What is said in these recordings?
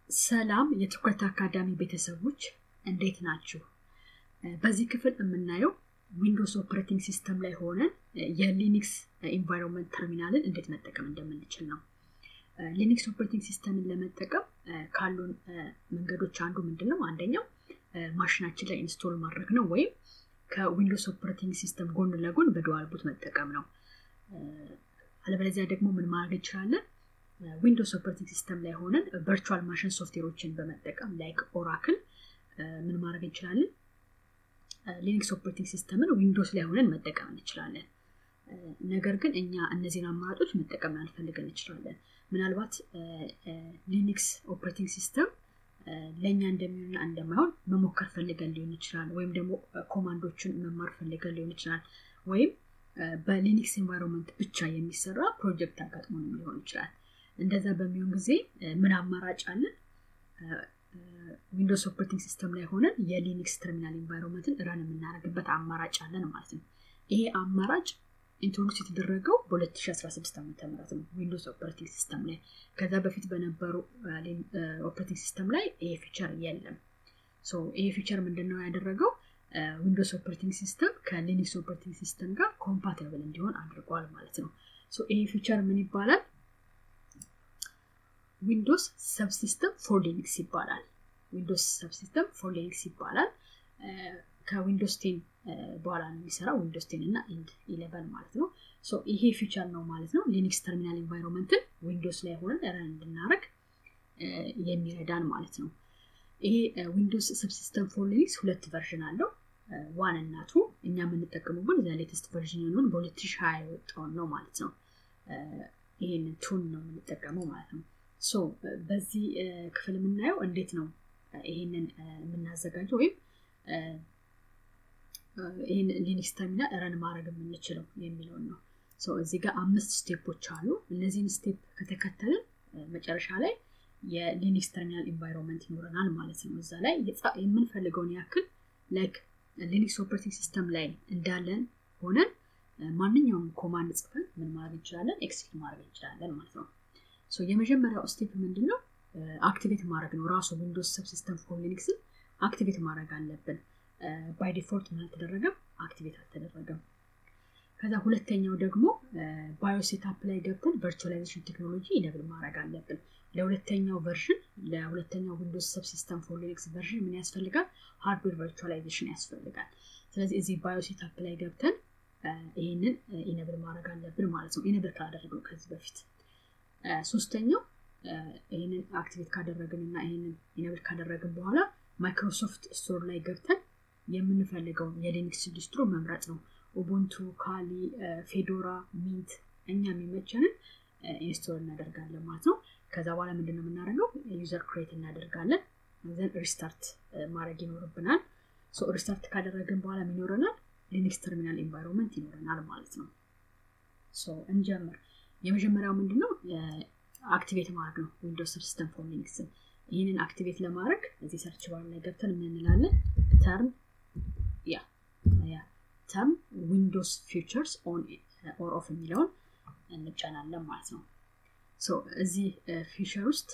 ሰላም የትኩረት አካዳሚ ቤተሰቦች እንዴት ናችሁ? በዚህ ክፍል የምናየው ዊንዶውስ ኦፕሬቲንግ ሲስተም ላይ ሆነን የሊኒክስ ኢንቫይሮንመንት ተርሚናልን እንዴት መጠቀም እንደምንችል ነው። ሊኒክስ ኦፕሬቲንግ ሲስተምን ለመጠቀም ካሉን መንገዶች አንዱ ምንድን ነው? አንደኛው ማሽናችን ላይ ኢንስቶል ማድረግ ነው፣ ወይም ከዊንዶውስ ኦፕሬቲንግ ሲስተም ጎን ለጎን በዱዋል ቡት መጠቀም ነው። አለበለዚያ ደግሞ ምን ማድረግ እንችላለን? ዊንዶውስ ኦፕሬቲንግ ሲስተም ላይ ሆነን ቨርቹዋል ማሽን ሶፍትዌሮችን በመጠቀም ላይክ ኦራክል ምን ማድረግ እንችላለን? ሊኒክስ ኦፕሬቲንግ ሲስተምን ዊንዶውስ ላይ ሆነን መጠቀም እንችላለን። ነገር ግን እኛ እነዚህን አማራጮች መጠቀም ላንፈልግ እንችላለን። ምናልባት ሊኒክስ ኦፕሬቲንግ ሲስተም ለእኛ እንደሚሆንና እንደማይሆን መሞከር ፈልገን ሊሆን ይችላል። ወይም ደግሞ ኮማንዶችን መማር ፈልገን ሊሆን ይችላል። ወይም በሊኒክስ ኤንቫይሮንመንት ብቻ የሚሰራ ፕሮጀክት አጋጥሞንም ሊሆን ይችላል። እንደዛ በሚሆን ጊዜ ምን አማራጭ አለን? ዊንዶውስ ኦፕሬቲንግ ሲስተም ላይ ሆነን የሊኒክስ ተርሚናል ኤንቫይሮንመንትን ረን የምናደርግበት አማራጭ አለን ማለት ነው። ይሄ አማራጭ ኢንትሮዱስ የተደረገው በ2016 ዓ ም ነው ዊንዶውስ ኦፕሬቲንግ ሲስተም ላይ። ከዛ በፊት በነበሩ ኦፕሬቲንግ ሲስተም ላይ ይሄ ፊቸር የለም። ይሄ ፊቸር ምንድነው ያደረገው? ዊንዶውስ ኦፕሬቲንግ ሲስተም ከሊኒክስ ኦፕሬቲንግ ሲስተም ጋር ኮምፓቲብል እንዲሆን አድርጓል ማለት ነው። ይሄ ፊቸር ምን ይባላል? ዊንዶውስ ሰብሲስተም ፎር ሊኒክስ ይባላል። ዊንዶውስ ሰብሲስተም ፎር ሊኒክስ ይባላል። ከዊንዶውስ ቴን በኋላ ነው የሚሰራው ዊንዶውስ ቴን እና ኢንድ ኢሌቨን ማለት ነው። ይሄ ፊቸር ነው ማለት ነው ሊኒክስ ተርሚናል ኤንቫይሮንመንትን ዊንዶውስ ላይ ሆነን ረን እንድናደረግ የሚረዳን ማለት ነው። ይሄ ዊንዶውስ ሰብሲስተም ፎር ሊኒክስ ሁለት ቨርዥን አለው ዋን እና ቱ። እኛ የምንጠቀመው ግን ዘ ሌተስት ቨርዥን የሆነውን በ2020 የወጣውን ነው ማለት ነው። ይሄንን ቱን ነው የምንጠቀመው ማለት ነው። ሶ በዚህ ክፍል የምናየው እንዴት ነው ይሄንን የምናዘጋጀው ወይም ይህን ሊኒክስ ተርሚናል ረን ማድረግ የምንችለው የሚለውን ነው። እዚህ ጋር አምስት ስቴፖች አሉ። እነዚህን ስቴፕ ከተከተልን መጨረሻ ላይ የሊኒክስ ተርሚናል ኢንቫይሮንመንት ይኖረናል ማለት ነው። እዛ ላይ የምንፈልገውን ያክል ላይክ ሊኒክስ ኦፕሬቲንግ ሲስተም ላይ እንዳለን ሆነን ማንኛውም ኮማንድ ጽፈን ምን ማድረግ እንችላለን? ኤክሲኪዩት ማድረግ እንችላለን ማለት ነው። የመጀመሪያው ስቴፕ ምንድን ነው? አክቲቬት ማድረግ ነው። ራሱ ዊንዶውስ ሰብሲስተም ፎር ሊኒክስን አክቲቬት ማድረግ አለብን። ባይ ዲፎልት ምን አልተደረገም? አክቲቬት አልተደረገም። ከዛ ሁለተኛው ደግሞ ባዮሴታፕ ላይ ገብተን ቨርቹዋላይዜሽን ቴክኖሎጂ ኢነብል ማድረግ አለብን። ለሁለተኛው ቨርዥን ለሁለተኛው ዊንዶውስ ሰብሲስተም ፎር ሊኒክስ ቨርዥን ምን ያስፈልጋል? ሃርድዌር ቨርቹዋላይዜሽን ያስፈልጋል። ስለዚህ እዚህ ባዮሴታፕ ላይ ገብተን ይህንን ኢነብል ማድረግ አለብን ማለት ነው። ኢነብል ካላደረግነው ከዚህ በፊት ሶስተኛው ይህንን አክቲቬት ካደረግን እና ይህንን ኢነብል ካደረግን በኋላ ማይክሮሶፍት ስቶር ላይ ገብተን የምንፈልገውን የሊኒክስ ዲስትሮ መምረጥ ነው። ኡቡንቱ፣ ካሊ፣ ፌዶራ፣ ሚንት እኛ የሚመቸንን ኢንስቶል እናደርጋለን ማለት ነው። ከዛ በኋላ ምንድን ነው የምናደርገው? ዩዘር ክሬት እናደርጋለን። ዘን ሪስታርት ማድረግ ይኖርብናል። ሪስታርት ካደረግን በኋላ ይኖረናል ሊኒክስ ተርሚናል ኤንቫይሮንመንት ይኖረናል ማለት ነው። እንጀምር። የመጀመሪያው ምንድን ነው? አክቲቬት ማድረግ ነው ዊንዶውስ ሲስተም ፎር ሊኒክስን። ይህንን አክቲቬት ለማድረግ እዚህ ሰርች ባር ላይ ገብተን ምን እንላለን? ተርም ያ ያ ተርም ዊንዶውስ ፊቸርስ ኦን ኦር ኦፍ የሚለውን እንጫናለን ማለት ነው። እዚህ ፊቸር ውስጥ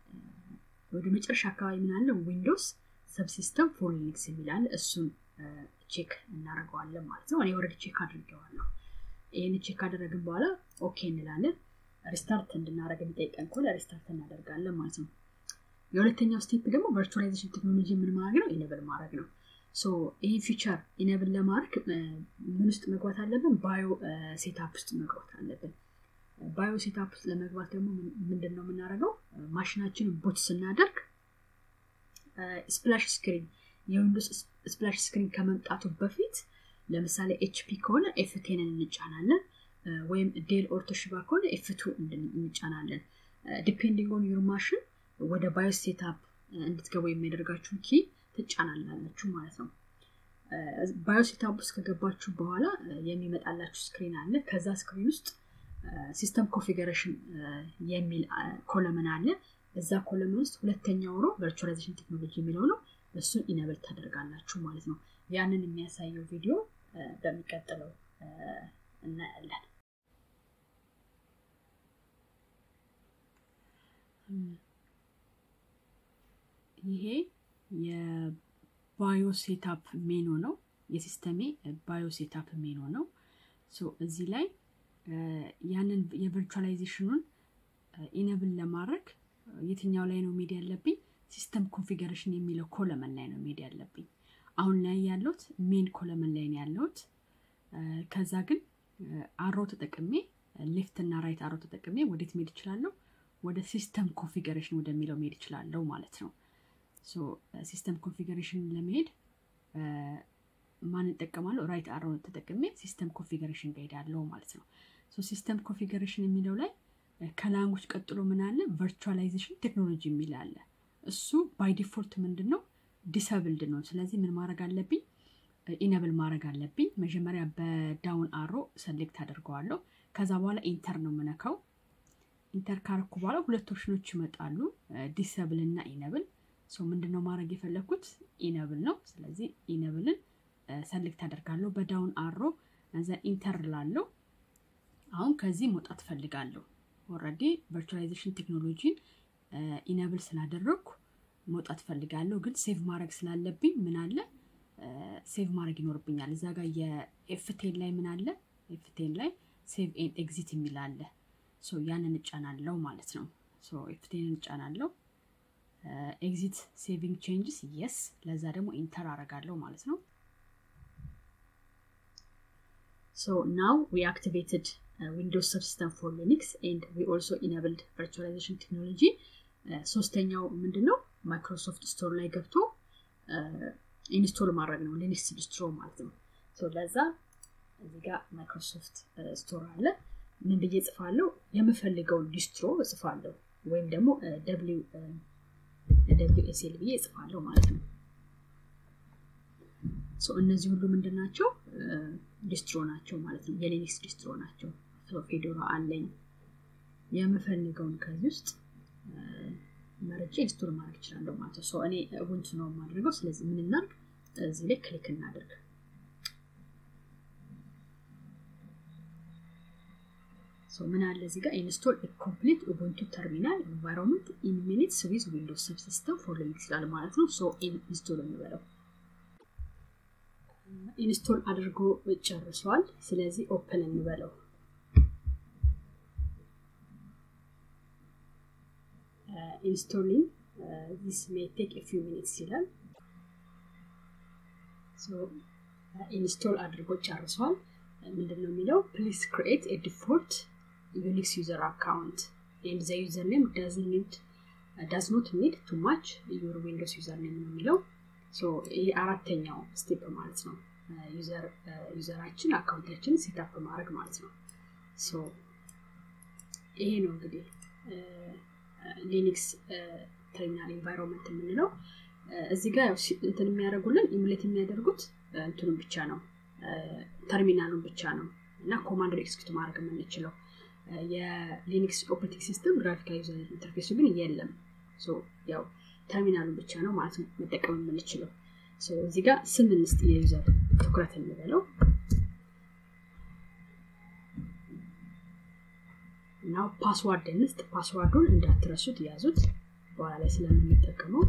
ወደ መጨረሻ አካባቢ ምናለን ዊንዶውስ ሰብሲስተም ፎር ሊኒክስ የሚላል እሱን ቼክ እናደርገዋለን ማለት ነው። እኔ ወረድ ቼክ አድርጌዋለሁ። ይህን ቼክ ካደረግን በኋላ ኦኬ እንላለን። ሪስታርት እንድናደረግ የሚጠይቀን ከሆነ ሪስታርት እናደርጋለን ማለት ነው። የሁለተኛው ስቴፕ ደግሞ ቨርቹዋላይዜሽን ቴክኖሎጂ ምን ማድረግ ነው? ኢነብል ማድረግ ነው። ይህ ፊቸር ኢነብል ለማድረግ ምን ውስጥ መግባት አለብን? ባዮ ሴታፕ ውስጥ መግባት አለብን። ባዮ ሴታፕ ውስጥ ለመግባት ደግሞ ምንድን ነው የምናደርገው? ማሽናችንን ቡት ስናደርግ ስፕላሽ ስክሪን የዊንዶውስ ስፕላሽ ስክሪን ከመምጣቱ በፊት ለምሳሌ ኤችፒ ከሆነ ኤፍቴንን እንጫናለን ወይም ዴል ኦርቶሽባ ከሆነ ኤፍቱ እንጫናለን። ዲፔንዲንግ ኦን ዩር ማሽን ወደ ባዮ ሴታፕ እንድትገቡ የሚያደርጋችሁ ኪ ትጫናላችሁ ማለት ነው። ባዮ ሴታፕ ውስጥ ከገባችሁ በኋላ የሚመጣላችሁ ስክሪን አለ። ከዛ ስክሪን ውስጥ ሲስተም ኮንፊገሬሽን የሚል ኮለምን አለ። እዛ ኮለምን ውስጥ ሁለተኛው ሮ ቨርቹዋላይዜሽን ቴክኖሎጂ የሚለው ነው። እሱን ኢነብል ታደርጋላችሁ ማለት ነው። ያንን የሚያሳየው ቪዲዮ በሚቀጥለው እናያለን። ይሄ የባዮ ሴታፕ ሜኖ ነው። የሲስተሜ ባዮ ሴታፕ ሜኖ ነው። እዚህ ላይ ያንን የቨርቹዋላይዜሽኑን ኢነብል ለማድረግ የትኛው ላይ ነው ሜድ ያለብኝ? ሲስተም ኮንፊገሬሽን የሚለው ኮለመን ላይ ነው ሜድ ያለብኝ። አሁን ላይ ያለሁት ሜን ኮለመን ላይ ነው ያለሁት። ከዛ ግን አሮ ተጠቅሜ ሌፍት እና ራይት አሮ ተጠቅሜ ወዴት መሄድ እችላለሁ? ወደ ሲስተም ኮንፊገሬሽን ወደሚለው መሄድ እችላለሁ ማለት ነው። ሲስተም ኮንፊገሬሽን ለመሄድ ማን እጠቀማለሁ? ራይት አሮ ተጠቅሜ ሲስተም ኮንፊገሬሽን ጋር ሄዳለሁ ማለት ነው። ሲስተም ኮንፊገሬሽን የሚለው ላይ ከላንጉጅ ቀጥሎ ምን አለ? ቨርቹዋላይዜሽን ቴክኖሎጂ የሚል አለ። እሱ ባይ ዲፎልት ምንድን ነው ዲሰብልድ ነው። ስለዚህ ምን ማድረግ አለብኝ? ኢነብል ማድረግ አለብኝ። መጀመሪያ በዳውን አሮ ሰሌክት አደርገዋለሁ። ከዛ በኋላ ኢንተር ነው የምነካው። ኢንተር ካረኩ በኋላ ሁለት ኦፕሽኖች ይመጣሉ፣ ዲሰብል እና ኢነብል። ምንድነው ማድረግ የፈለግኩት? ኢነብል ነው። ስለዚህ ኢነብልን ሰሌክት አደርጋለሁ በዳውን አሮ እዛ ኢንተር ላለው አሁን ከዚህ መውጣት ፈልጋለሁ። ኦልሬዲ ቨርቹዋላይዜሽን ቴክኖሎጂን ኢነብል ስላደረግኩ መውጣት ፈልጋለሁ። ግን ሴቭ ማድረግ ስላለብኝ ምን አለ ሴቭ ማድረግ ይኖርብኛል። እዛ ጋር የኤፍቴን ላይ ምን አለ ኤፍቴን ላይ ሴቭ ኤን ኤግዚት የሚል አለ። ያንን እጫናለው ማለት ነው። ኤፍቴንን እጫናለው። ኤግዚት ሴቪንግ ቼንጅስ የስ፣ ለዛ ደግሞ ኢንተር አረጋለሁ ማለት ነው። So now we activated uh, Windows Subsystem for Linux and we also enabled virtualization technology. ሶስተኛው ምንድን ነው? ማይክሮሶፍት ስቶር ላይ ገብቶ ኢንስቶል ማድረግ ነው። ሊኒክስ ዲስትሮ ማለት ነው። ለዛ እዚህ ጋር ማይክሮሶፍት ስቶር አለ። ምን ብዬ ጽፋለሁ? የምፈልገውን ዲስትሮ እጽፋለሁ ወይም ደግሞ ደብሊው ኤስኤል ብዬ እጽፋለሁ ማለት ነው። እነዚህ ሁሉ ምንድን ናቸው? ዲስትሮ ናቸው ማለት ነው። የሊኒክስ ዲስትሮ ናቸው። ፌዶራ አለኝ። የምፈልገውን ከዚህ ውስጥ መርጬ ኢንስቶል ማድረግ እችላለሁ ማለት ነው። እኔ ኡቡንቱ ነው የማደርገው። ስለዚህ ምን እናድርግ? እዚህ ላይ ክሊክ እናደርግ። ምን አለ እዚህ ጋር ኢንስቶል ኮምፕሊት ኡቡንቱ ተርሚናል ኤንቫይሮንመንት ኢን ሚኒትስ ዊዝ ዊንዶውስ ሰብሲስተም ፎር ሊኒክስ ይላል ማለት ነው። ኢንስቶል እንበለው። ኢንስቶል አድርጎ ጨርሷል። ስለዚህ ኦፕን እንበለው። ኢንስቶሊንግ ዚስ ሜይ ቴክ ኤ ፊው ሚኒትስ ይላል። ኢንስቶል አድርጎ ጨርሷል። ምንድን ነው የሚለው? ፕሊዝ ክሪኤት ኤ ዲፎልት ዩኒክስ ዩዘር አካውንት ኤንድ ዘ ዩዘር ኔም ዳዝ ኖት ኒድ ቱ ማች ዩር ዊንዶውስ ዩዘር ኔም ነው የሚለው። ይህ አራተኛው ስቴፕ ማለት ነው። ዩዘራችን አካውንታችንን ሴታፕ ማድረግ ማለት ነው። ይሄ ነው እንግዲህ ሊኒክስ ተርሚናል ኤንቫይሮንመንት የምንለው። እዚህ ጋር እንትን የሚያደርጉልን ኢሙሌት የሚያደርጉት እንትኑን ብቻ ነው ተርሚናሉን ብቻ ነው እና ኮማንድ ኤክስኪዩት ማድረግ የምንችለው የሊኒክስ ኦፕሬቲንግ ሲስተም ግራፊካል ዩዘር ኢንተርፌሱ ግን የለም። ያው ተርሚናሉን ብቻ ነው ማለት ነው መጠቀም የምንችለው። እዚህ ጋር ስም እንስጥ፣ የዩዘር ትኩረት እንበለው እና ፓስዋርድ እንስጥ። ፓስዋርዱን እንዳትረሱት ያዙት፣ በኋላ ላይ ስለምንጠቀመው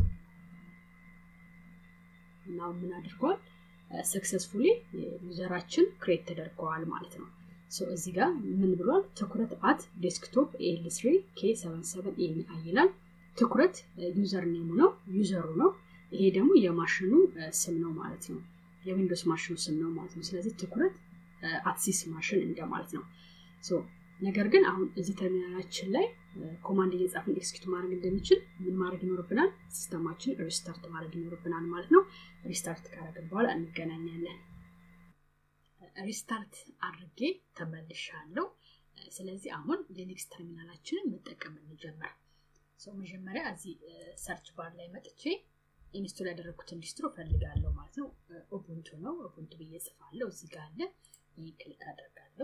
እና ምን አድርጓል ሰክሰስፉሊ ዩዘራችን ክሬት ተደርገዋል ማለት ነው። እዚህ ጋር ምን ብሏል? ትኩረት አት ዴስክቶፕ ኤል ስሪ ኬ ሰቨን ሰቨን ኤሚአይ ይላል። ትኩረት ዩዘር ኔሙ ነው ዩዘሩ ነው። ይሄ ደግሞ የማሽኑ ስም ነው ማለት ነው። የዊንዶውስ ማሽኑ ስም ነው ማለት ነው። ስለዚህ ትኩረት አትሲስ ማሽን እንደማለት ነው። ነገር ግን አሁን እዚህ ተርሚናላችን ላይ ኮማንድ እየጻፍን ኤክስኪዩት ማድረግ እንደሚችል ምን ማድረግ ይኖርብናል? ሲስተማችን ሪስታርት ማድረግ ይኖርብናል ማለት ነው። ሪስታርት ካደረግን በኋላ እንገናኛለን። ሪስታርት አድርጌ ተመልሻለሁ። ስለዚህ አሁን ሊኒክስ ተርሚናላችንን መጠቀም እንጀምር። ሰው መጀመሪያ እዚህ ሰርች ባር ላይ መጥቼ ኢንስቶል ያደረግኩትን ዲስትሮ ፈልጋለሁ ማለት ነው። ኡቡንቱ ነው። ኡቡንቱ ብዬ ጽፋለሁ። እዚህ ጋር አለ። ይህ ክሊክ አደርጋለሁ።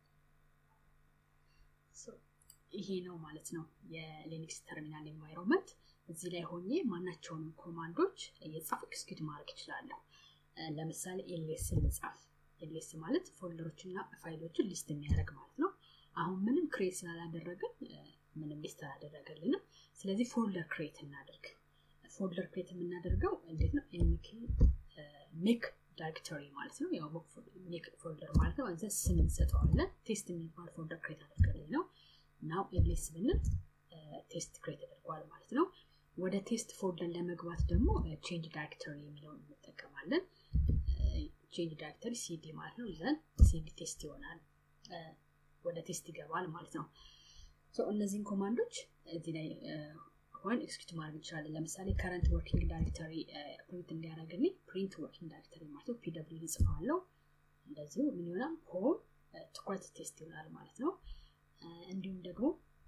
ይሄ ነው ማለት ነው የሊኒክስ ተርሚናል ኤንቫይሮንመንት። እዚህ ላይ ሆኜ ማናቸውንም ኮማንዶች እየጻፍ ኤክስኪዩት ማድረግ እችላለሁ። ለምሳሌ ኤልኤስ ልጻፍ። ኤልኤስ ማለት ፎልደሮችና ፋይሎችን ሊስት የሚያደርግ ማለት ነው። አሁን ምንም ክሬት ስላላደረግን ምንም ሊስት አላደረገልንም። ስለዚህ ፎልደር ክሬት እናደርግ። ፎልደር ክሬት የምናደርገው እንዴት ነው ሜክ ዳይሬክተሪ ማለት ነው ያው ሜክ ፎልደር ማለት ነው እዛ ስም እንሰጠዋለን ቴስት የሚባል ፎልደር ክሬት አድርገልኝ ነው ናው ኤሌስ ብንል ቴስት ክሬት ተደርጓል ማለት ነው ወደ ቴስት ፎልደር ለመግባት ደግሞ ቼንጅ ዳይሬክተሪ የሚለውን እንጠቀማለን ቼንጅ ዳይሬክተሪ ሲዲ ማለት ነው ዘን ሲዲ ቴስት ይሆናል ወደ ቴስት ይገባል ማለት ነው እነዚህን ኮማንዶች እዚህ ላይ ወይም ኤክስኪዩት ማድረግ እንችላለን ለምሳሌ ከረንት ወርኪንግ ዳይሬክተሪ ፕሪንት እንዲያደረግልኝ ፕሪንት ወርኪንግ ዳይሬክተሪ ማለት ነው ፒደብሊው ይጽፋለው እንደዚሁ ምን ይሆናል ሆም ትኩረት ቴስት ይሆናል ማለት ነው እንዲሁም ደግሞ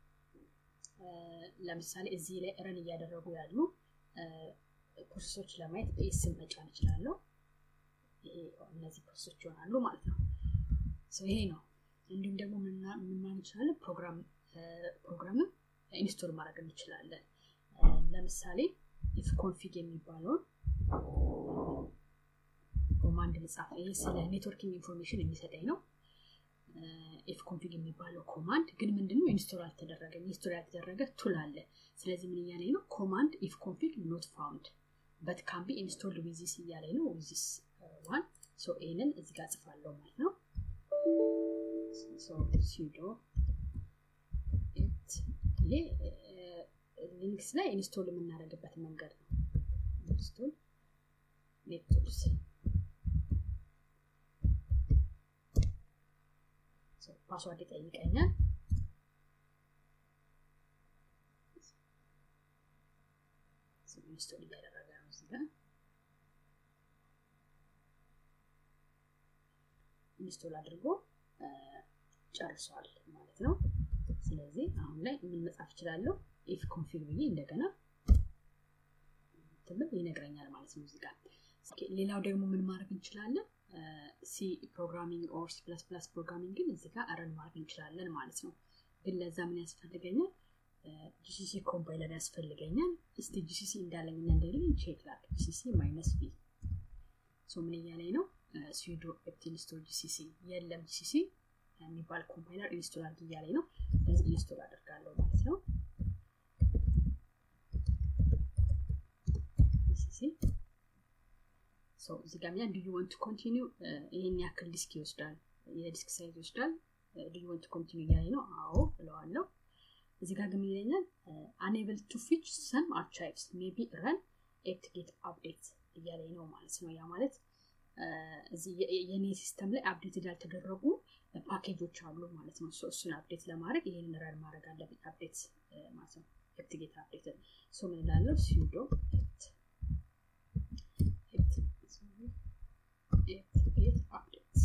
ለምሳሌ እዚህ ላይ ረን እያደረጉ ያሉ ፕሮሰሶች ለማየት በኤስም መጫን እችላለሁ እነዚህ ፕሮሰሶች ይሆናሉ ማለት ነው ይሄ ነው እንዲሁም ደግሞ ምን ማን እንችላለን ፕሮግራም ፕሮግራምም ኢንስቶል ማድረግ እንችላለን ለምሳሌ ኢፍ ኮንፊግ የሚባለውን ኮማንድ ልጻፍ ይህ ስለ ኔትወርኪንግ ኢንፎርሜሽን የሚሰጠኝ ነው ኢፍ ኮንፊግ የሚባለው ኮማንድ ግን ምንድነው ኢንስቶል አልተደረገ ኢንስቶል ያልተደረገ ቱል አለ ስለዚህ ምን እያለኝ ነው ኮማንድ ኢፍ ኮንፊግ ኖት ፋውንድ በት ካን ቢ ኢንስቶልድ ዊዚስ እያለኝ ነው ዊዚስ ዋን ሶ ይህንን እዚ ጋር ጽፋለሁ ማለት ነው ሲዶ ይሄ ሊንክስ ላይ ኢንስቶል የምናደርግበት መንገድ ነው ኢንስቶል ኔትቶልስ ፓስዋርድ ይጠይቀኛል ኢንስቶል እያደረገ ነው እዚህ ጋር ኢንስቶል አድርጎ ጨርሷል ማለት ነው ስለዚህ አሁን ላይ ምን መጻፍ እችላለሁ ኢፍ ኮንፊግ ብዬ እንደገና ትምህርት ይነግረኛል ማለት ነው እዚህ ጋር ሌላው ደግሞ ምን ማድረግ እንችላለን ሲ ፕሮግራሚንግ ኦር ሲ ፕላስ ፕላስ ፕሮግራሚንግን እዚህ ጋር ረን ማድረግ እንችላለን ማለት ነው ግን ለዛ ምን ያስፈልገኛል ጂሲሲ ኮምፓይለር ያስፈልገኛል እስቲ ጂሲሲ እንዳለኝና እንደሌለኝ ቼክ ላክ ጂሲሲ ማይነስ ቢ ሶ ምን እያለኝ ነው ስዊዶ ኤፕት ኢንስቶል ጂሲሲ የለም ጂሲሲ የሚባል ኮምፓይለር ኢንስቶል አድርግ እያለኝ ነው ስለዚህ ኢንስቶል አደርጋለሁ ማለት ነው ጂሲሲ እዚህ ጋር ዱ ዩ ወንት ኮንቲኒው ይህን ያክል ዲስክ ይወስዳል የዲስክ ሳይዝ ይወስዳል ዱ ዩ ወንት ኮንቲኒው እያለኝ ነው አዎ ብለዋለሁ እዚህ ጋር ግን ይለኛል አንብል ቱ ፊች ሰም አርቻይቭስ ሜቢ ረን ኤፕት ጌት አፕዴት እያለኝ ነው ማለት ነው ያ ማለት የኔ ሲስተም ላይ አፕዴት ያልተደረጉ ፓኬጆች አሉ ማለት ነው እሱን አፕዴት ለማድረግ ይህንን ረን ማድረግ አለብኝ አፕዴት ማለት ነው ኤፕት ጌት አፕዴት ሶ ምን ላለው ሲዶ get updates.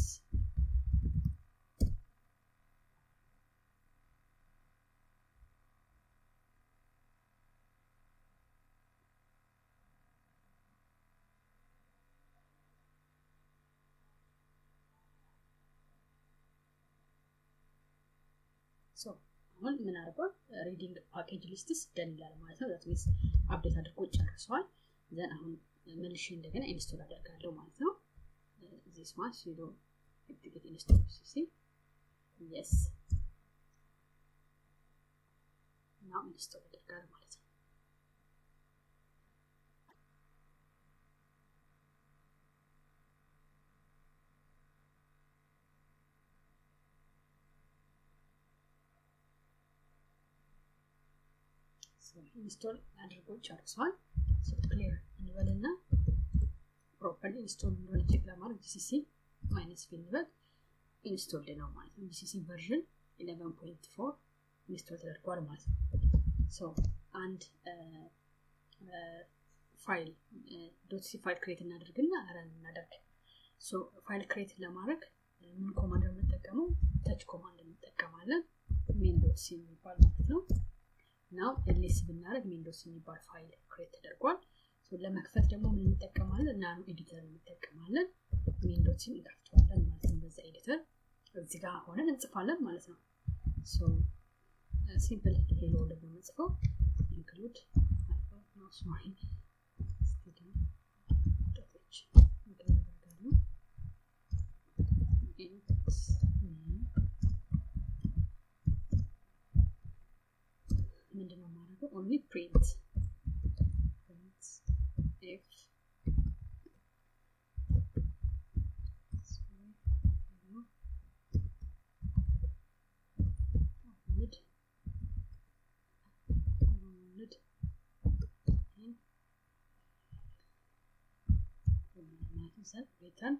አሁን ምን አድርጓል ሪዲንግ ፓኬጅ ሊስትስ ደን ይላል ማለት ነው ዛት ሚንስ አፕዴት አድርጎ ጨርሰዋል ዘን አሁን መልሼ እንደገና ኢንስቶል አደርጋለሁ ማለት ነው this one sudo get install cc yes now install ያደርጋል ማለት ነው ኢንስቶል አድርጎ ጨርሷል ክሊር እንበልና ፕሮፐርሊ ኢንስቶል እንደሆነ ቼክ ለማድረግ ጂሲሲ ማይነስ ፊ እንበል ኢንስቶልድ ነው ማለት ነው ጂሲሲ ቨርዥን 11.4 ኢንስቶል ተደርጓል ማለት ነው ሶ አንድ ፋይል ዶት ሲ ፋይል ክሬት እናደርግና ረን እናደርግ ሶ ፋይል ክሬት ለማድረግ ምን ኮማንድ የምንጠቀመው ተች ኮማንድ እንጠቀማለን ሜን ዶት ሲ የሚባል ማለት ነው ናው ኤልኤስ ብናደረግ ሜን ዶት ሲ የሚባል ፋይል ክሬት ተደርጓል ለመክፈት ደግሞ ምን እንጠቀማለን ናኖ ኤዲተር እንጠቀማለን ዊንዶችን እንከፍተዋለን ማለት ነው በዛ ኤዲተር እዚህ ጋር ሆነን እንጽፋለን ማለት ነው ሲምፕል ሄሎ ደግሞ የምንጽፈው ኢንክሉድ ሶሪ ምንድነው ማድረገው ኦንሊ ፕሪንት ፕሪንት ኤፍ mid mid ሪተርን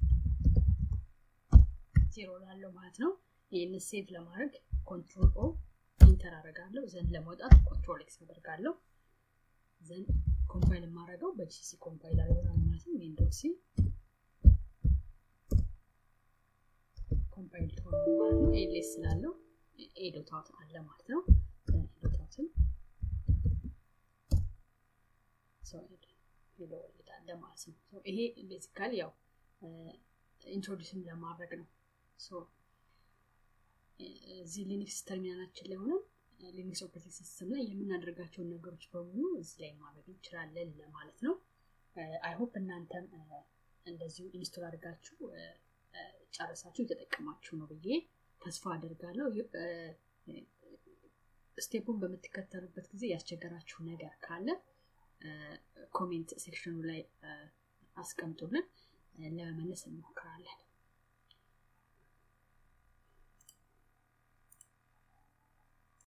ዜሮ ላለው ማለት ነው ይህንን ሴቭ ለማድረግ ኮንትሮል ኦ ኢንተር አደርጋለሁ ዘንድ ለመውጣት ኮንትሮል ኤክስ አደርጋለሁ ዘንድ ኮምፓይል የማደርገው በጂሲ ኮምፓይል ይሆናል ማለት ነው ዊንዶው ሲ ኮምፓይል ትሆነ ማለት ነው ኤልኤስ ስላለው ኤዶታውት አለ ማለት ነው ኤዶታውትን ሰው ሄዶ ወልዳለ ማለት ነው ይሄ ቤዚካሊ ያው ኢንትሮዲስም ለማድረግ ነው እዚህ ሊኒክስ ተርሚናላችን ላይ ሆነን ሊኒክስ ኦፕሬቲንግ ሲስተም ላይ የምናደርጋቸውን ነገሮች በሙሉ እዚህ ላይ ማድረግ እንችላለን ለማለት ነው አይሆፕ እናንተም እንደዚሁ ኢንስቶል አድርጋችሁ ጨረሳችሁ የተጠቀማችሁ ነው ብዬ ተስፋ አደርጋለሁ ስቴፑን በምትከተሉበት ጊዜ ያስቸገራችሁ ነገር ካለ ኮሜንት ሴክሽኑ ላይ አስቀምጡልን ለመመለስ እንሞክራለን